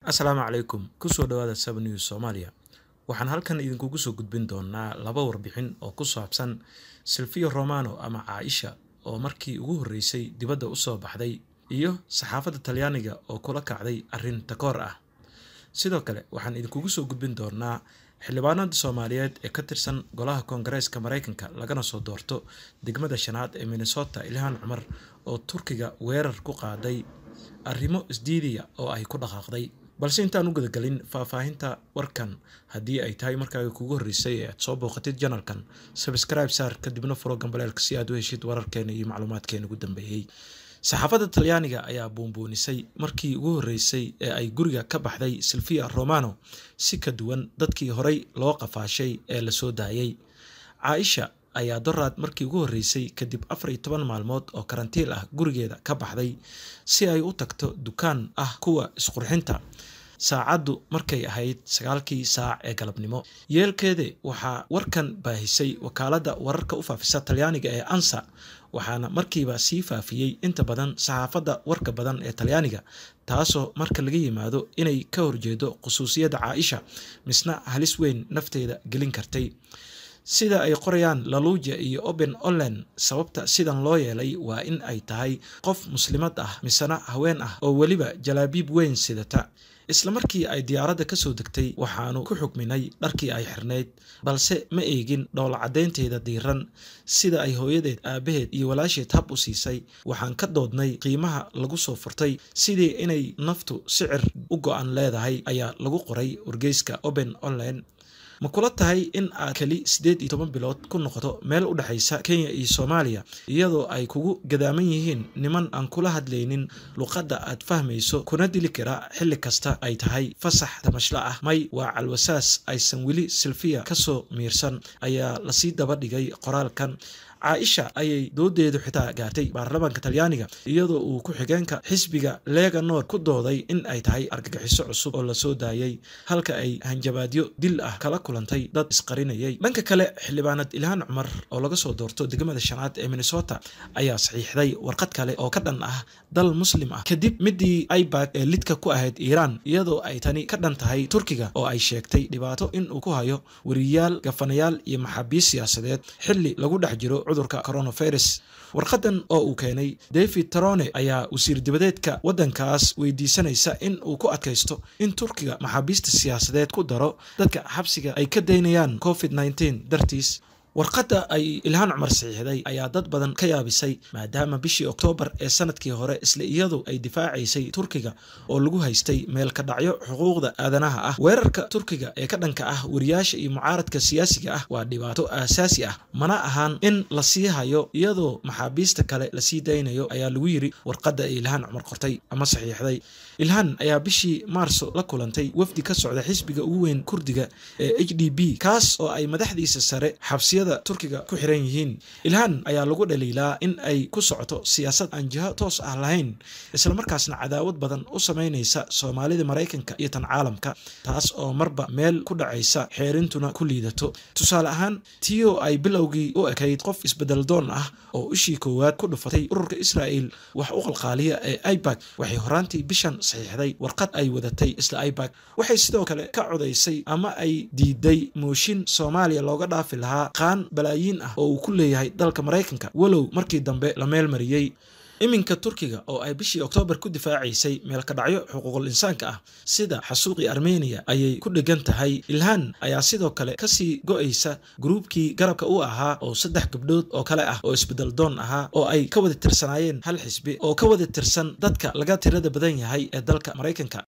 asalaamu calaykum kusoo dhawaada saba news soomaaliya waxaan halkan idinkugu soo gudbin doonaa laba warbixin oo ku saabsan silfiyo romano ama caaisha oo markii ugu horreysay dibadda u soo baxday iyo saxaafadda talyaaniga oo kula kacday arrin takoor ah sidoo kale waxaan idinkugu soo gudbin doonaa xildhibaanada soomaaliyeed ee ka tirsan golaha koongareeska maraykanka lagana soo doorto degmada shanaad ee minnesota ilhaan cumar oo turkiga weerar ku qaaday arrimo isdiidiya oo ay ku dhaqaaqday balse intaan u gudagelin faahfaahinta warkan haddii ay tahay markaaga kugu horreysay ee aad soo booqatid janalkan sabscribe saar kadibna furo gambaleelka si aad u heshid wararkeena iyo macluumaadkeena ugu dambeeyey saxaafadda talyaaniga ayaa buunbuunisay markii ugu horreysay ee ay guriga ka baxday silvia romano si ka duwan dadkii horey loo qafaashay ee lasoo daayay caaisha ayaa doraad markii ugu horreysay kadib afar iyo toban maalmood oo karantiil ah gurigeeda ka baxday si ay u tagto dukaan ah kuwa isqurxinta saacaddu markay ahayd sagaalkii saac ee galabnimo yeelkeede waxaa warkan baahisay wakaaladda wararka u faafisa talyaaniga ee ansa waxaana markiiba sii faafiyey inta badan saxaafadda warka badan ee talyaaniga taasoo marka laga yimaado inay ka horjeedo khusuusiyadda caaisha misna halis weyn nafteeda gelin kartay sida ay qorayaan laluuja iyo oben olen sababta sidan loo yeelay waa in ay tahay qof muslimad ah misena haween ah oo weliba jalaabiib weyn sidata isla markii ay diyaaradda ka soo degtay waxaanu ku xukminay dharkii ay xirnayd balse ma eegin dhoola caddaynteeda diiran sida ay hooyadeed aabaheed iyo walaasheed hab u siisay waxaan ka doodnay qiimaha lagu soo furtay sidii inay naftu sicir u go-an leedahay ayaa lagu qoray wargeyska oben online ma kula tahay in aad keli siddeed iyo toban bilood ku noqoto meel u dhexaysa kenya iyo soomaaliya iyadoo ay kugu gadaaman yihiin niman aan kula hadlaynin luqadda aad fahmayso kuna dili kara xilli kasta ay tahay fasax tamashla ah may waa calwasaas aysan weli silfiya ka soo miirsan ayaa lasii daba dhigay qoraalkan caaisha ayay doodeedu xitaa gaartay baarlamaanka talyaaniga iyadoo uu ku-xigeenka xisbiga lega nord ku dooday in ay tahay argagixiso cusub oo lasoo daayay halka ay hanjabaadyo dil ah kala kulantay dad isqarinayay dhanka kale xildhibaanad ilhaan cumar oo laga soo doorto degmada shanaad ee minnesota ayaa saxiixday warqad kale oo ka dhan ah dal muslim ah kadib midii ibak ee lidka ku ahayd iiraan iyadoo ay tani ka dhan tahay turkiga oo ay sheegtay dhibaato inuu ku hayo weriyaal gafanayaal iyo maxaabiis siyaasadeed xilli lagu dhex jiro cudurka coronavirus warqadan oo uu keenay david tarone ayaa wasiir dibadeedka waddankaas weydiisanaysa in uu ku adkaysto in turkiga maxaabiista siyaasadeed ku daro dadka xabsiga ay ka daynayaan covid nneteen dartiis warqadda ay ilhaan cumar saxiixday ayaa dad badan ka yaabisay maadaama bishii oktoobar ee sanadkii hore isla iyadu ay difaacaysay turkiga oo lagu haystay meel ka dhacyo xuquuqda aadanaha ah weerarka turkiga ee ka dhanka ah wariyaasha iyo mucaaradka siyaasiga ah waa dhibaato aasaasi ah mana ahaan in la sii hayo iyadoo maxaabiista kale lasii daynayo ayaa lagu yiri warqadda ay ilhaan cumar qortay ama saxiixday ilhaan ayaa bishii maarso la kulantay wafdi ka socda xisbiga ugu weyn kurdiga ee h d b kaas oo ay madaxdiisa sare xabsiyada turkiga ku xiran yihiin ilhaan ayaa lagu dhaliilaa in ay ku socoto siyaasad aan jiho toos ah lahayn islamarkaasna cadaawad badan u samaynaysa soomaalida maraykanka iyo tan caalamka taas oo marba meel ku dhacaysa xeerintuna ku liidato tusaale ahaan tiyo ay bilowgii u ekayd qof isbedeldoon ah oo ishii koowaad ku dhufatay ururka israa'el wax u qalqaaliya ee ibak waxay horaantii bishan saxiixday warqad ay wadatay isla ibak waxay sidoo kale ka codaysay ama ay diiday mooshin soomaaliya looga dhaafi lahaa qaan balaayiin ah oo uu ku leeyahay dalka maraykanka walow markii dambe la meel mariyey iminka turkiga oo ay bishii oktoobar ku difaacaysay meelka dhacyo xuquuqul insaanka ah sida xasuuqii armeniya ayay ku dhegan tahay ilhaan ayaa sidoo kale kasii go-aysa gruubkii garabka u ahaa oo saddex gabdhood oo kale ah oo isbedel doon ahaa oo ay ka wada tirsanaayeen hal xisbi oo ka wada tirsan dadka laga tirada badan yahay ee dalka maraykanka